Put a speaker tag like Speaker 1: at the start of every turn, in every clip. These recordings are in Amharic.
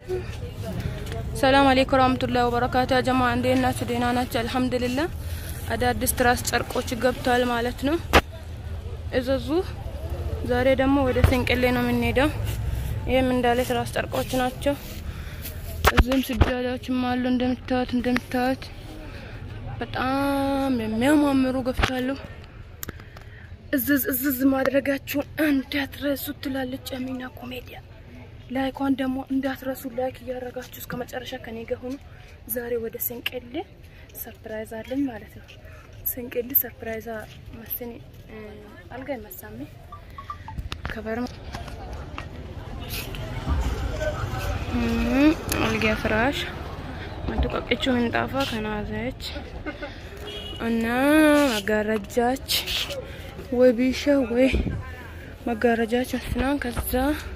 Speaker 1: ሰላም አለይኩም ወራህመቱላሂ ወበረካቱ። ያ ጀማ እንዴት ናችሁ? ደህና ናችሁ? አልሐምዱሊላህ። አዳዲስ ትራስ ጨርቆች ገብተዋል ማለት ነው። እዘዙ። ዛሬ ደግሞ ወደ ሰንቀሌ ነው የምንሄደው። ይህም እንዳለ ትራስ ጨርቆች ናቸው። እዚህም ስጃዳዎችም አሉ እንደምታዩት እንደምታዩት በጣም የሚያማምሩ ገብታሉ። እዝዝ እዝዝ ማድረጋችሁን እንዳትረሱ ትላለች አሚና ኮሜዲያ። ላይኳን ደግሞ እንዳትረሱ ላይክ እያደረጋችሁ እስከ መጨረሻ ከኔ ጋር ሆኑ። ዛሬ ወደ ሰንቀሌ ሰርፕራይዝ አለኝ ማለት ነው። ሰንቀሌ ሰርፕራይዝ መስኒ አልጋ ይመሳሜ ከበር አልጋ ፍራሽ መጡቀቅቹ ምንጣፋ ከናዘች እና መጋረጃች ወይ ቢሻ ወይ መጋረጃች መስናን ከዛ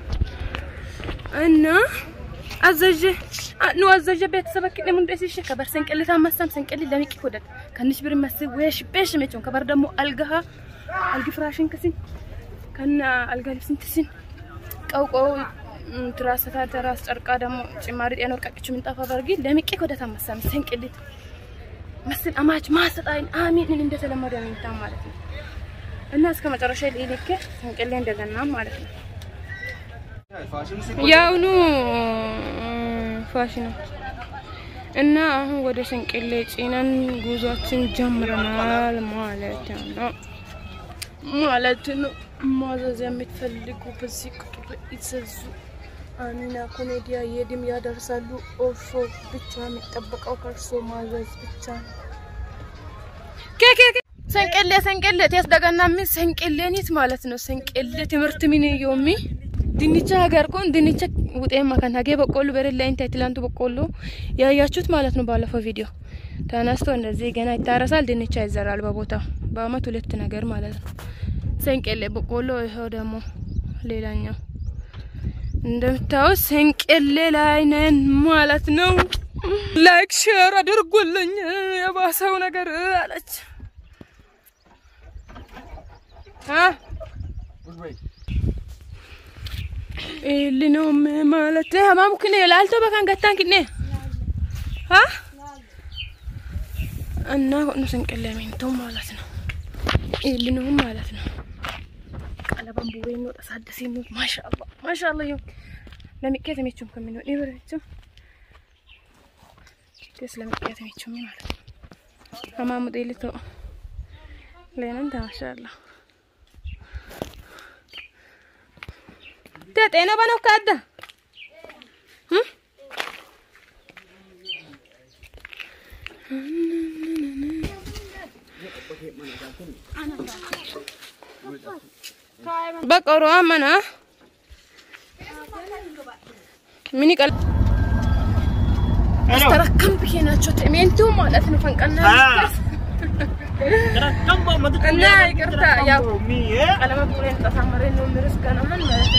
Speaker 1: እና አዘጀ ኑ አዘጀ ቤተሰብ ከለ ምን ደስ ከበር ሰንቀሌ ታመሳም ሰንቀሌ ለሚቅ ወደት ከንሽ ብር መስ ወሽ በሽ መቼም ከበር ደግሞ አልጋሃ አልግ ፍራሽን ከሲን ከና አልጋ ልብስን ትሲን ቀውቀው ትራስታ ትራስ ጨርቃ ደግሞ ጭማሪ ጤና ወርቃቅቹ ምንጣፋ በርጊ ለሚቅ ወደት አመሳም ሰንቀሌ መስል አማች ማሰጣይን አሚን እንደተለመደ ነው ማለት ነው እና እስከ መጨረሻ ልክ ሰንቀሌ እንደገና ማለት ነው ያውኑ ፋሽን እና አሁን ወደ ሰንቀሌ ጭነን ጉዟችን ጀምረናል ማለት ነው ማለት ነው። ማዘዝ የምትፈልጉ በዚህ ቁጥር ይዘዙ። አሚና ኮሜዲያ የድም ያደርሳሉ። ኦሾ ብቻ የሚጠበቀው ከእርሶ ማዘዝ ብቻ ነው። ሰንቀሌ ሰንቀሌ ቴስ ደገና ምን ሰንቀሌኒት ማለት ነው። ሰንቀሌ ትምህርት ምን ዮሚ ድንቻ ሀገር ኮን ድንቻ ውጤማ ከን ሀጌ በቆሎ በሬላ ኢንታይ ትላንቱ በቆሎ ያያችሁት ማለት ነው። ባለፈው ቪዲዮ ተነስቶ እንደዚህ ገና ይታረሳል፣ ድንቻ ይዘራል በቦታው በአመት ሁለት ነገር ማለት ነው። ሰንቀሌ በቆሎ ይኸው ደግሞ ሌላኛው እንደምታዩት ሰንቀሌ ላይ ነን ማለት ነው። ላይክ ሼር አድርጉልኝ የባሰው ነገር አለች ኢሊኖም ማለት ሀማሙ ክኔ ላልቶ በካን ገታን ክኔ ሀ እና ሆኖ ሰንቀሌ ሚንቶ ማለት ነው። ኢሊኖም ማለት ነው። ቀለበን ቡሬ ነው ተሳደሲ ነው ማሻአላ ማሻአላ ይሁን ለሚቀት የሚችም ከምን ነው ይበረችም ከስ ለሚቀት የሚችም ማለት ነው። ሀማሙ ጤልቶ ለነን ማሻአላ ጤና ባነው ካዳ በቀሮ አመና ምን ይቀል አስተረከም ብዬ ናቸው ቴሜንቱ ማለት ነው ፈንቀና እና ይቅርታ ያው ቀለመ ቡሬን ተሳመረ ነው ምርስ ገናምን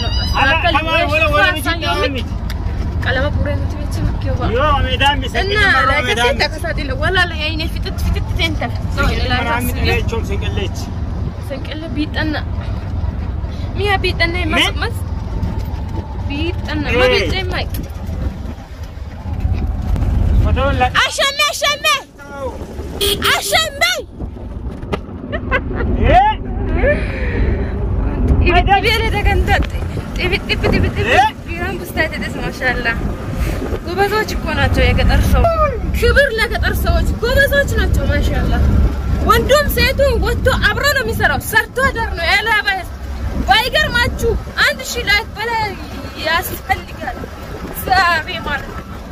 Speaker 1: ማለት ነው ቀለመ ቡሬን ትቤች ምኪዋ እና ለከተ ተከሳዲለ ወላ ላይ አይኔ ፍጥት ፍጥት ተንተ ሰንቀለ ቢጠና ሚያ ቢጠና ማስመስ ቢጠና ማቢጠ ማይ አሸሜ አሸሜ አሸሜ ጎበዞች እኮ ናቸው የገጠር ሰው። ክብር ለገጠር ሰዎች፣ ጎበዞች ናቸው። ማሻላ ወንዱም ሴቱም ወጥቶ አብሮ ነው የሚሰራው። ሰርቶ አደር ነው ያላባ ባይገርማችሁ አንድ ሺህ ላይ በላይ ያስፈልጋል። ዛሬ ማለት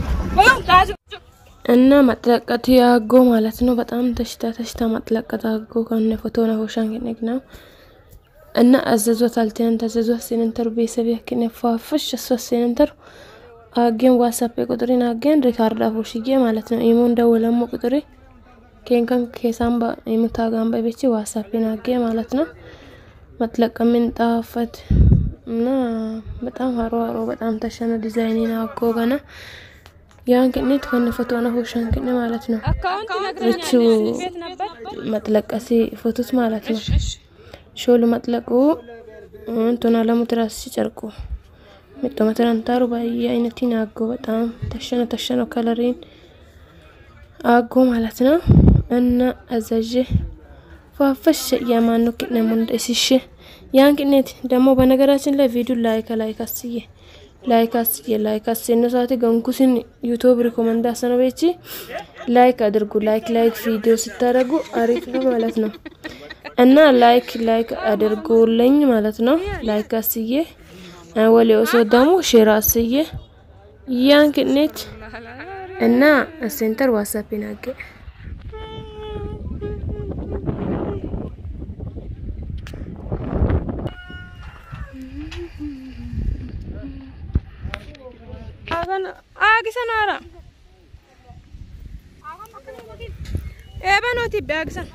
Speaker 1: እና መጥለቀት ያጎ ማለት ነው። በጣም ተሽታ ተሽታ መጥለቀት አጎ ከነ ፎቶ ነው ሆሻን ከነግና እና አዘዟት አልተን ተዘዟት ሲነንተር ቤተሰብ ያክነ ፏፍሽ እሷ ሲነንተር አገን ዋትስአፕ ቁጥሬን አገን ሪካርድ አፎሽዬ ማለት ነው። ኢሞ እንደወለሞ ቁጥሬ ኬንከን ኬሳምባ ኢሙታጋምባ ቤቺ ዋትስአፕን አገ ማለት ነው። መጥለቀምን ጣፈት እና በጣም ሀሮ ሀሮ በጣም ተሸነ ዲዛይኒን አጎ ገና ያን ቅኔት ከነ ፎቶ ነው ሆሻን ቅኔ ማለት ነው። እቹ መጥለቀሲ ፎቶት ማለት ነው። ሾሉ መጥለቁ እንቱና ለሙ ትራስ ሲጨርቁ mixxumatanantaaru baay'ee አይነቲን አጎ በጣም ተሸነ ተሸነው ከለሪን አጎ ማለት ነው እና አዛዥ ፏፈሽ የማኑ ቅኔ ሙንደ እስሽ ያን ቅኔት ደግሞ በነገራችን ላይ ቪዲዮ ላይክ ላይክ አስዬ ላይክ አስዬ ላይክ አስዬ ነው ሰዓት ገንኩስን ዩቲዩብ ሪኮመንድ አሰነው ቤቺ ላይክ አድርጉ። ላይክ ላይክ ቪዲዮ ስታደርጉ አሪፍ ነው ማለት ነው እና ላይክ ላይክ አድርጉልኝ ማለት ነው። ላይክ አስዬ ወሌ ኦሶ ደግሞ ሼር አስዬ ያን ቅኔት እና ሴንተር ዋትስአፕ ናገ አግሰን አራ ኤበኖቲ ቢያግሰን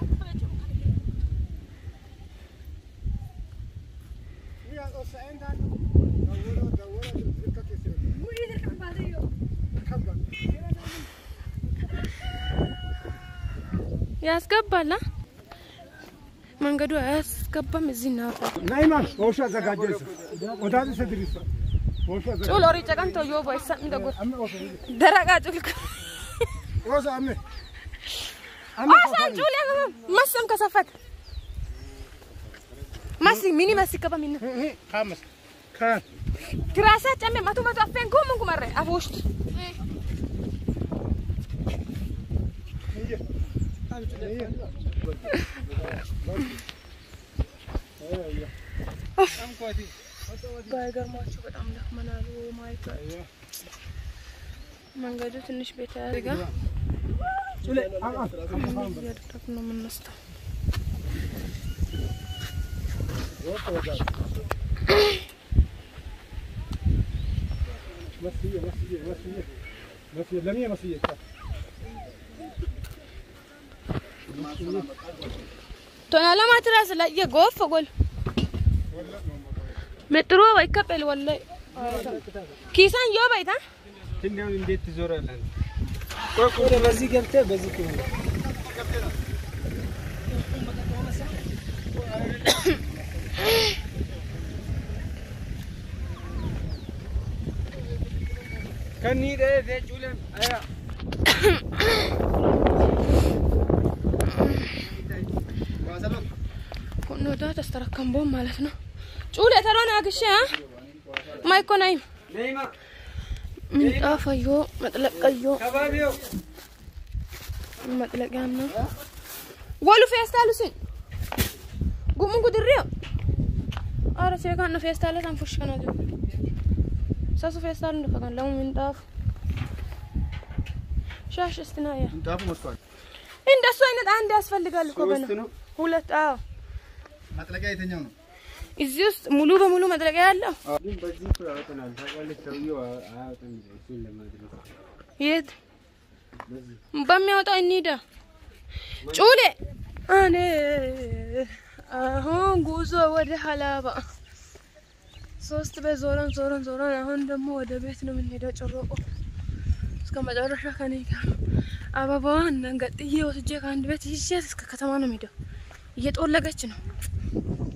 Speaker 1: ያስገባላ መንገዱ አያስገባም። እዚህ ናፋ
Speaker 2: ናይማን ወሻ አዘጋጀስ ወዳዚ ሰድሪስ ወሻ
Speaker 1: ጩል ኦሪ ጨቀንቶ ዮ ቦይሳ እንደጎ ደረቃ ጩል
Speaker 2: ወሳ አሜ
Speaker 1: አሳን ጩል ያገባ መስም ከሰፈት ማሲ ሚኒ ማሲ ከባ ሚኒ
Speaker 2: ካመስ ካን
Speaker 1: ትራሳ ጨሜ ማቱ ማቱ አፌን ኩም ኩመረ አፎሽት ባይገርማችሁ በጣም ደክመናል። ማይ መንገዱ ትንሽ ቤት ያደርጋ እያደረግ ነው የምንወስደው።
Speaker 2: መስዬ መስዬ መስዬ መስዬ ለምን መስዬ
Speaker 1: ቶና ለማ ትራስ ለየ ጎፍ ጎል መጥሮ ባይከበል ወላይ ኪሳን ዮ ባይታ
Speaker 3: ትኛውን እንዴት ትዞራለህ? ቆይ ቆይ፣ በዚህ ገብተህ በዚህ ክፍል ከኒ ደህ ጩለም አያ
Speaker 1: ኩኖዳ ተስተረከምቦ ማለት ነው ጩል የተሮን አግሼ ማይኮናይም
Speaker 3: ነይማ
Speaker 1: ምንጣፈዮ መጥለቀዮ
Speaker 3: ከባቢው
Speaker 1: መጥለቂያም ነው ወሉ ፌስታሉስን ጉሙን ጉድሬው አረ ሴካን ነው ፌስታለ ታንፉሽ ከናቱ ሰሱ ፌስታል እንደፈቀን ለሙ ምንጣፍ ሻሽ እስትናያ
Speaker 2: ምንጣፉ ወጥቷል።
Speaker 1: እንደሱ አይነት አንድ ያስፈልጋል እኮ በነ
Speaker 3: ሶስት ነው።
Speaker 1: ሁለት አዎ
Speaker 2: ማጥለቂያ የተኛው ነው።
Speaker 1: እዚህ ውስጥ ሙሉ በሙሉ መጥለቂያ ያለው
Speaker 3: ግን በዚህ እኮ ያወጣናል። ታውቃለች፣ ሰውዬው አያወጣም። እሱን ለማድረግ
Speaker 1: የት በሚያወጣው እንሂዳ ጩሌ እኔ አሁን ጉዞ ወደ ሀላባ ሶስት ቤት ዞረን ዞረን ዞረን አሁን ደግሞ ወደ ቤት ነው የምንሄደው። ጭሮቆ እስከ መጨረሻ ከኔ ጋር አበባዋን ገጥዬ ወስጄ ከአንድ ቤት ይዤ እስከ ከተማ ነው የምሄደው። እየጦለገች ነው